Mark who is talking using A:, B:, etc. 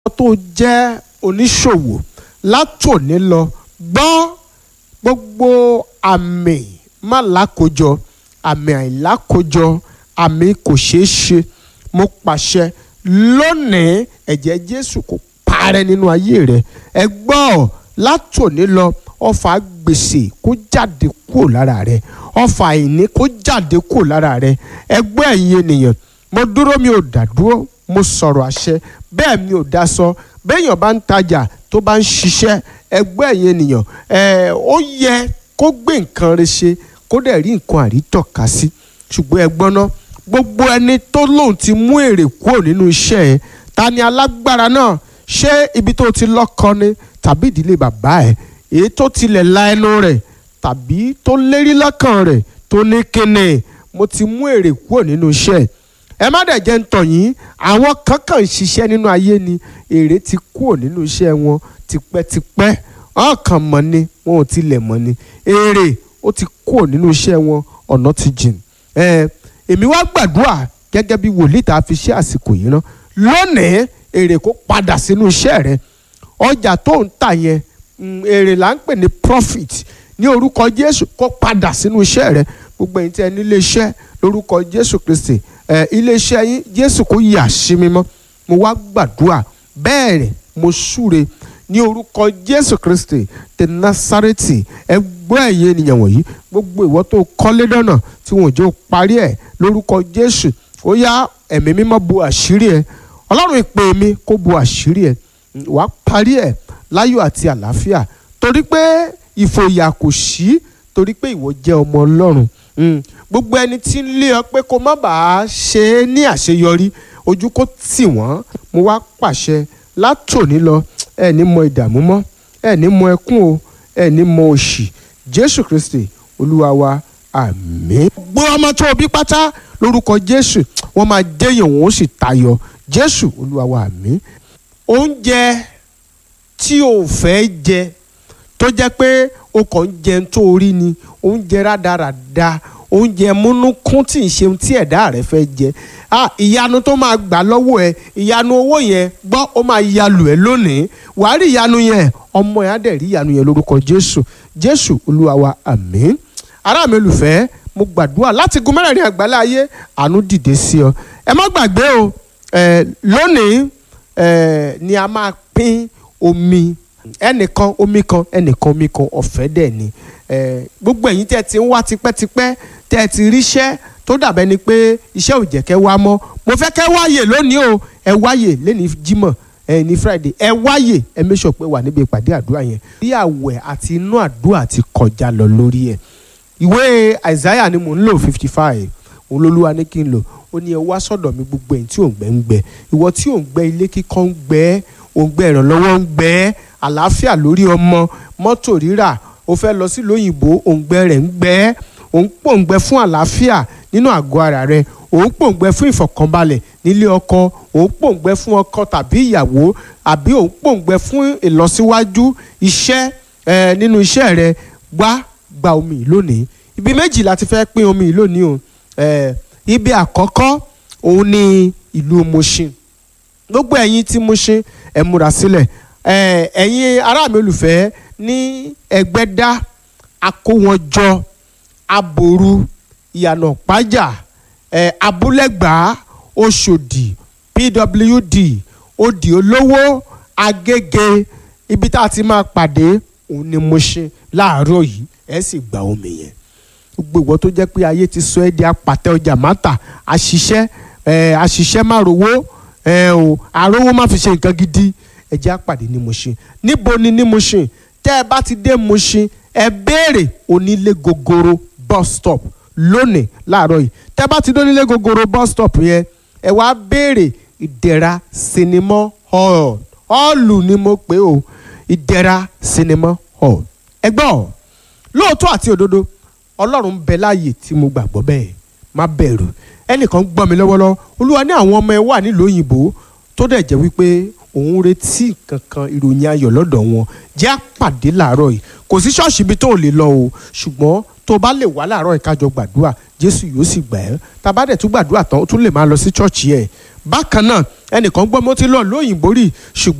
A: tó jẹ́ oníṣòwò látòní lọ gbọ́ gbogbo àmì má lákòjọ àmì àìlákòjọ àmì kò ṣeé ṣe mo pàṣẹ lónìí ẹ̀jẹ̀ Jésù kò parẹ́ nínú ayé rẹ ẹ gbọ́ látòní lọ ọfà gbèsè kó jáde kúrò lára rẹ ọfà àìní kó jáde kúrò lára rẹ ẹ gbọ́ ẹ̀yin ènìyàn mo dúró mi ò dá dúró mo sọ̀rọ̀ àṣẹ bẹ́ẹ̀ mi ò dá sọ béèyàn bá ń tajà tó bá ń ṣiṣẹ́ ẹgbẹ́ ẹ̀yin ènìyàn ẹ̀ ó yẹ kó gbé nǹkan rẹ̀ ṣe kó dẹ̀ rí nǹkan àrítọ́ka sí ṣùgbọ́n ẹ gbọ́n ná gbogbo ẹni tó lóun ti mú èrè kúrò nínú iṣẹ́ ẹ̀ ta ni alágbára náà ṣé ibi tó ti lọ́kọ ni tàbí ìdílé bàbá ẹ̀ èyí tó tilẹ̀ la ẹnu rẹ̀ tàbí tó lérí lọ́kàn rẹ̀ tó ní kíni mo ti mú èrè kúrò nínú iṣẹ́ ẹ̀ ẹ má dẹ̀ jẹ́ ń tàn yín àwọn kankan ń ṣiṣẹ́ nínú ayé ni èrè ti kúrò nínú iṣẹ́ wọn tipẹ́tipẹ́ ọkàn mọ̀ ni wọn ò tilẹ̀ mọ̀ ni èrè ó ti kúrò nínú iṣẹ́ wọn ọ̀nà ti jìn ẹ èmi wá gbàdúrà gẹ́gẹ́ bí wòlíì tá a fi ṣe àsìkò yìí rán lónìí èrè kó padà sínú iṣẹ́ rẹ ọjà tó ń tà yẹn èrè là ń pè ní profit ní orúkọ Jésù kó padà sínú iṣẹ́ rẹ gbogbo ẹ̀yin tí ẹ nílé iṣẹ́ lórúkọ Jésù Kristi ẹ iléeṣẹ́ yín Jésù kó yà sí mímọ́ mo wá gbàdúrà bẹ́ẹ̀ rẹ̀ mo súre ní orúkọ Jésù Kristi ti Násárẹ́tì ẹ gbọ́ ẹ̀yin ènìyàn wọ̀nyí gbogbo ìwọ tó kọ́lé dọ́nà tí wọn ò jẹ́ parí ẹ̀ lórúkọ Jésù ó yá ẹ̀mí mímọ́ bo àṣírí ẹ̀ Ọlọ́run ìpè mi kó bo àṣírí ẹ̀ wàá parí ẹ̀ láyọ̀ àti àlàáfíà torí pé ìfòyà kò sí torí pé ìwọ jẹ́ ọmọ Ọlọ́run gbogbo ẹni tí ń lé ọ pé kó má bàa ṣe é ní àṣeyọrí ojú kó tì wọ́n mo wá pàṣẹ látòní lọ ẹ ní mọ ìdààmú mọ́ ẹ ní mọ ẹkún o ẹ ní mọ òṣì Jésù Kristi Olúwa wa àmín. gbogbo ọmọ tó o bí pátá lórúkọ Jésù wọ́n máa déyàn wọ́n ó sì tayọ Jésù Olúwa wa àmín. oúnjẹ tí o fẹ́ jẹ tó jẹ́ pé o kàn ń jẹun tó rí ni oúnjẹ rádaràda oúnjẹ múnúkún tí ń ṣe tí ẹ̀dá rẹ̀ fẹ́ jẹ ìyanu tó máa gbà lọ́wọ́ ẹ ìyanu owó yẹn gbọ́ ó máa yalù ẹ lónìí wàá rí ìyanu yẹn ọmọ yẹn á dẹ̀ rí ìyanu yẹn lórúkọ Jésù Jésù Olúwa wa àmín ará mi olùfẹ́ mo gbàdúrà láti gun mẹ́rẹ̀ẹ̀rin àgbálá ayé àánú dìde sí ọ ẹ má gbàgbé o lónìí ni a máa pín omi ẹnìkan omi kan ẹnìkan omi kan ọ̀fẹ́ dẹ̀ ni gbogbo ẹ̀yin tẹ́ ti ń wá tipẹ́tipẹ́ tẹ́ ti ríṣẹ́ tó dàbẹ́ ni pé iṣẹ́ ò jẹ́ kẹ́ wá mọ́ mo fẹ́ kẹ́ wáyè lónìí o ẹ wáyè lẹ́ni jímọ̀ ẹ ní friday ẹ wáyè ẹ make sure pé wà níbi ìpàdé àdúrà yẹn bí àwẹ̀ àti inú àdúrà ti kọjá lọ lórí ẹ̀ ìwé isaiah ni mò ń lò fifty five òun lolúwa ní kí n lò ó ní ẹ wá sọ́dọ̀ mi gbogbo ẹ̀yin tí ò ń gbẹ ń gbẹ ìwọ tí ò ń gbẹ ilé kíkọ́ ń gbẹ ò ń gbẹ ìrànlọ́wọ́ ń gbẹ àlàáfíà lórí ọmọ mọ́tò rírà ó fẹ́ lọ sí lóyìnbó òǹgbẹ rẹ̀ ń gbẹ òun pòǹgbẹ fún àlàáfíà nínú àgọ́ ara rẹ̀ òun pòǹgbẹ fún ìfọ̀kànbalẹ̀ nílé ọkọ òun pòǹgbẹ fún ọkọ tàbí ìyàwó àbí òun pòǹgbẹ fún ìlọsíwájú iṣẹ́ ẹ nínú iṣẹ́ rẹ̀ wá gba omi yìí lónìí ibi méjì láti fẹ́ pín omi yìí lónìí o ẹ ibi àkọ́kọ́ òun ni ìlú Mushin gbogbo ẹ̀yin tí Mushin ẹ múra sílẹ̀ ẹ̀yin ará mi olùfẹ́ ní ẹgbẹ́dá akówọ́njọ aboru ìyànà pájà abúlẹ́gbàá oṣòdì pwd òdì olówó agége ibi tá a ti máa pàdé òun ni Mushin láàárọ̀ yìí ẹ sì gba omi yẹn gbogbo ìwọ tó jẹ́ pé ayé ti sọ ẹ́ di apàtẹ ọjà mátà àṣìṣẹ́ àṣìṣẹ́ má rówó o àrówó má fi ṣe nǹkan gidi ẹ jẹ́ àpàdé ní Mushin níbo ni ní Mushin tẹ́ ẹ bá ti dé Mushin ẹ béèrè onílé gogoro bus stop lónìí láàárọ̀ yìí tẹ́ ẹ bá ti dé onílé gogoro bus stop yẹn ẹ wá béèrè ìdẹ̀ra sinimá hall hall ni mo pè o ìdẹ̀ra sinimá hall ẹ gbọ́ lóòótọ́ àti òdodo ọlọ́run bẹ láàyè tí mo gbàgbọ́ bẹ́ẹ̀ má bẹ̀rù ẹnìkan gbọ́ mi lọ́wọ́lọ́wọ́ olúwa ní àwọn ọmọ ẹ wà nílùú òyìnbó tó dẹ̀ jẹ́ wípé òun retí kankan ìròyìn ayọ̀ lọ́dọ̀ wọn jẹ́ àpàdé làárọ̀ yìí kò sí ṣọ́ọ̀ṣì ibi tó ò lè lọ o ṣùgbọ́n tó bá lè wá làárọ̀ yìí kájọ gbàdúrà jésù yóò sì gbà ẹ́ tàbá dẹ̀ tún gbàdúrà tán ó tún lè máa lọ sí chọ́ọ̀chì ẹ̀ bákan náà ẹnìkan gbọ́ mo ti lọ lóyìnbó rí ṣùgbọ́n